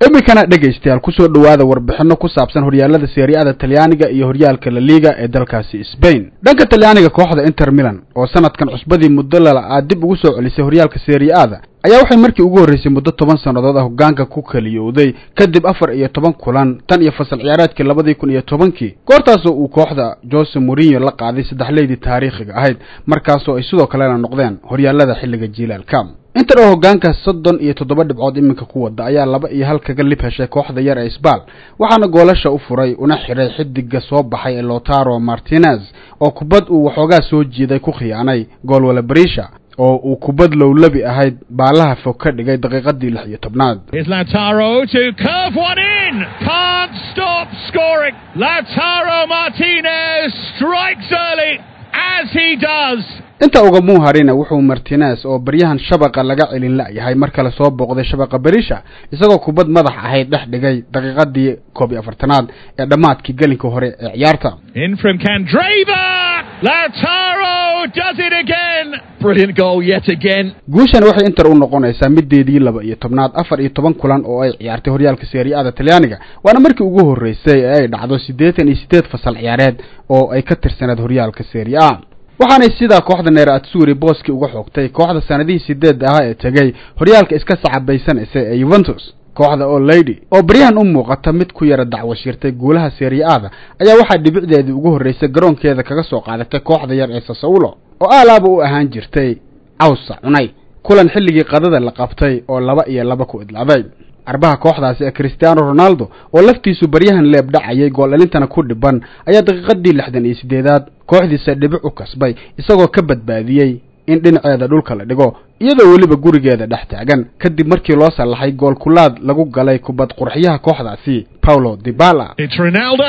iminkana dhegaystayaal kusoo dhowaada warbixino ku saabsan horyaalada seeriada talyaaniga iyo horyaalka laliga ee dalkaasi sbain dhanka talyaaniga kooxda inter milan oo sanadkan cusbadii muddo lala-aad dib ugu soo celisay horyaalka seeriaada ayaa waxay markii ugu horreysay muddo toban sannadood ah hoggaanka ku kaliyowday kadib afar iyo toban kulan tan iyo fasal ciyaareedkii labadii kun iyo tobankii goortaasoo uu kooxda jose morinyo la qaaday saddexleydii taariikhiga ahayd markaasoo ay sidoo kalena noqdeen horyaalada xilliga jiilaalka inter oo hoggaanka soddon iyo toddoba dhibcood iminka ku wada ayaa laba iyo hal kaga lib heshay kooxda yar ee sbal waxaana goolasha u furay una xiray xidiga soo baxay ee lotaro martinez oo kubad uu waxoogaa soo jiiday ku khiyaanay goolwala barisha oo uu kubad lowlabi ahayd baalaha fog ka dhigay daqiiqadii lix iyo tobnaad Here's Lautaro to curve one in. Can't stop scoring. Lautaro Martinez strikes early as he does. inta ugamuu harina wuxuu martinez oo baryahan shabaqa laga celin la-yahay mar kale soo booqday shabaqa berisha isagoo kubad madax ahayd dhex dhigay daqiiqadii koob iyo afartanaad ee dhammaadkii gelinka hore ee ciyaarta In from Candrava. Lautaro does it again. Brilliant goal yet again. guushan waxay inter u noqonaysaa mideedii laba iyo tobnaad afar iyo toban kulan oo ay ciyaartay horyaalka seeriada talyaaniga waana markii ugu horreysay ee ay dhacdo siddeetan iyo siddeed fasal ciyaareed oo ay ka tirsaneed horyaalka seeri a waxaanay sidaa kooxda neer atsuri booskii uga xoogtay kooxda sanadihii sideed ahaa ee tegey horyaalka iska sacabaysanaysa ee yuventus kooxda oo lady oo baryahan u muuqata mid ku yara dacwo shirtay guulaha seeriya-ada ayaa waxaa dhibicdeedii ugu horreysay garoonkeeda kaga soo qaadatay kooxda yar ee sasaulo oo aalaaba u ahaan jirtay cawsa cunay kulan xilligii qadada la qabtay oo laba iyo laba ku idlaaday arbaha kooxdaasi ee cristiano ronaldo oo laftiisu baryahan leeb dhacayay gooldhalintana ku dhiban ayaa daqiiqadii lixdan iyo siddeedaad kooxdiisa dhibic u kasbay isagoo ka badbaadiyey in dhinaceeda dhulka la dhigo iyadoo weliba gurigeeda dhex taagan kadib markii loo sallaxay gool kulaad lagu galay kubad qurxiyaha kooxdaasi paulo dibala It's Ronaldo,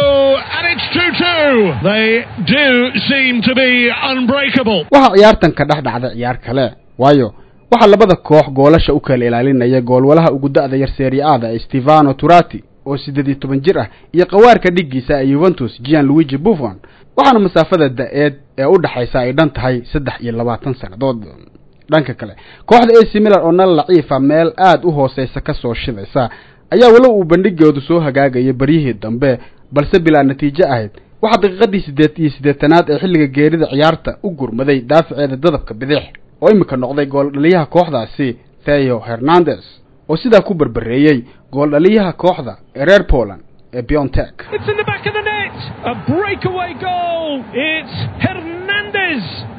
and it's 2-2. They do seem to be unbreakable. waxaa ciyaartan ka dhex dhacda ciyaar kale waayo waxaa labada koox goolasha u kala ilaalinaya goolwalaha ugu da-da yar seeriya-ada ee stefano turati oo siddeed iyo toban jir ah iyo qawaarka dhiggiisa ee yuventus gian luigi buffon waxaana masaafada da-eed ee u dhexaysa ay dhan tahay saddex iyo labaatan sannadood dhanka kale kooxda ac milan oo nal laciifa meel aad u hooseysa ka soo shidaysa ayaa walow uu bandhigoodu soo hagaagayay baryihii dambe balse bilaa natiijo ahayd waxaa daqiiqadii siddeed iyo siddeetanaad ee xilliga geerida ciyaarta u gurmaday daaficeeda dadabka bidix oo iminka noqday gooldhaliyaha kooxdaasi theo hernandez oo sidaa ku berbereeyey gooldhaliyaha kooxda ee reer poland ee biontek It's in the back of the net. A breakaway goal. It's Hernandez.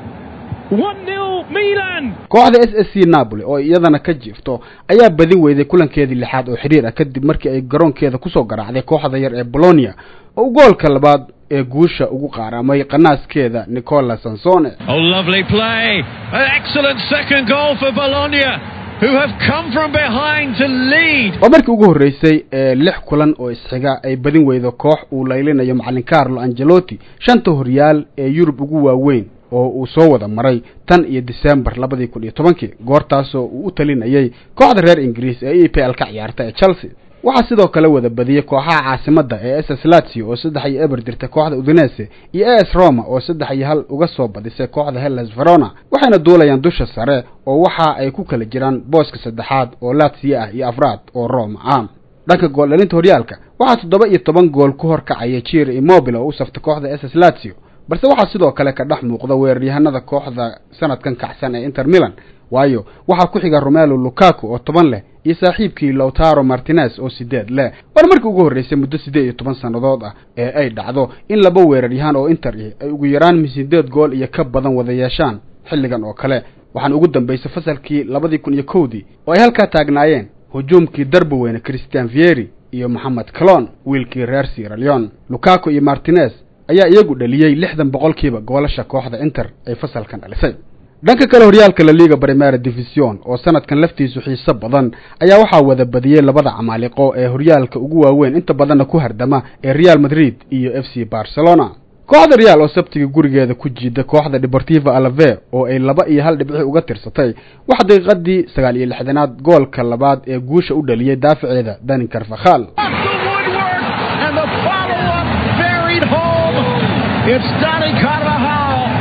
1-0 Milan. kooxda s s c napoli oo iyadana ka jiifto ayaa badin weyday kulankeedii lixaad oo xidhiir ah kadib markii ay garoonkeeda kusoo garaacday kooxda yar ee bolonia oo goolka labaad ee guusha ugu qaaramay qanaaskeeda nicola sansone Oh, lovely play. An excellent second goal for Bologna, who have come from behind to lead. waa markii ugu horreysay ee lix kulan oo isxiga ay badin weydo koox uu laylinayo macalin carlo angelotti shanta horyaal ee yurub ugu waaweyn oo uu soo wada maray tan iyo december labadii kun iyo tobankii goortaasoo uu u talinayay kooxda reer ingiriis ee e p l ka ciyaarta ee chelsea waxaa sidoo kale wada badiyey kooxaha caasimadda ee ss lazio oo saddex iyo eber dirtay kooxda udinese iyo as roma oo saddex iyo hal uga soo badisay kooxda hellas verona waxayna duulayaan dusha sare oo waxa ay ku kala jiraan booska saddexaad oo lazio ah iyo afraad oo roma ah dhanka gooldhalinta horyaalka waxaa toddoba iyo toban gool ku horkacaya jir immobile oo u saftay kooxda ss lazio balse waxaa sidoo kale ka dhex muuqda weeraryahanada kooxda sanadkan kacsan ee inter milan waayo waxaa ku xiga romelo lukaku oo toban leh iyo saaxiibkii lautaro martinez oo sideed leh waana markii ugu horreysay muddo siddeed iyo toban sannadood ah ee ay dhacdo in laba weeraryahaan oo inter ih ay ugu yaraan mi sideed gool iyo ka badan wada yeeshaan xilligan oo kale waxaana ugu dambeysay fasalkii labadii kun iyo kowdii oo ay halkaa taagnaayeen hujuumkii darba weyne christian vieri iyo moxamed calon wiilkii reer sierra leon lukaku iyo martinez ayaa iyagu dhaliyey lixdan boqolkiiba goolasha kooxda inter ay fasalkan dhalisay dhanka kale horyaalka la liga primera division oo sanadkan laftiisu xiiso badan ayaa waxaa wada badiyey labada camaaliqo ee horyaalka ugu waaweyn inta badanna ku hardama ee real madrid iyo f c barcelona kooxda real oo sabtiga gurigeeda ku jiida kooxda deportiva alave oo ay laba iyo hal dhibci uga tirsatay waxaa daqiiqadii sagaal iyo lixdanaad goolka labaad ee guusha u dhaliyey daaficeeda dani carvakhal Off the woodwork, and the follow-up buried home. It's Danny Carvajal.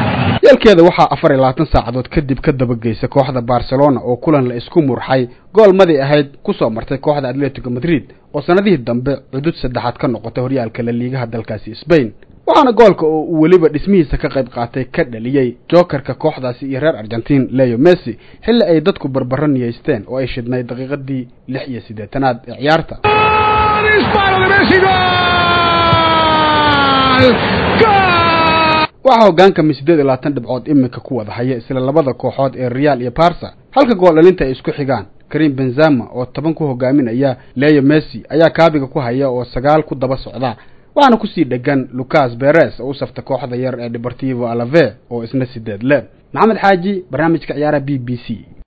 horyaalkeeda waxaa afar iyo labaatan saacadood kadib ka dabageysa kooxda barcelona oo kulan la isku murxay goolmadii ahayd kusoo martay kooxda atletico madrid oo sanadihii dambe cudud saddexaad ka noqotay horyaalka la liigaha dalkaasi spain waxaana goolka oo uu weliba dhismihiisa ka qayb qaatay ka dhaliyey jokerka kooxdaasi iyo reer argentin leo messi xilli ay dadku barbaro niyeysteen oo ay shidnay daqiiqadii lix iyo siddeetanaad ee ciyaarta waxaa hoggaanka mi siddeed iyo labaatan dhibcood iminka ku wada haya isla labada kooxood ee real iyo barsa halka gool dhalinta ay isku xigaan karim benzama oo toban ku hogaaminaya leo messi ayaa kaabiga ku haya oo sagaal ku daba socda waxaana kusii dhegan lucas beres oo u safta kooxda yar ee deportivo alave oo isna sideed le maxamed xaaji barnaamijka ciyaaraha b b c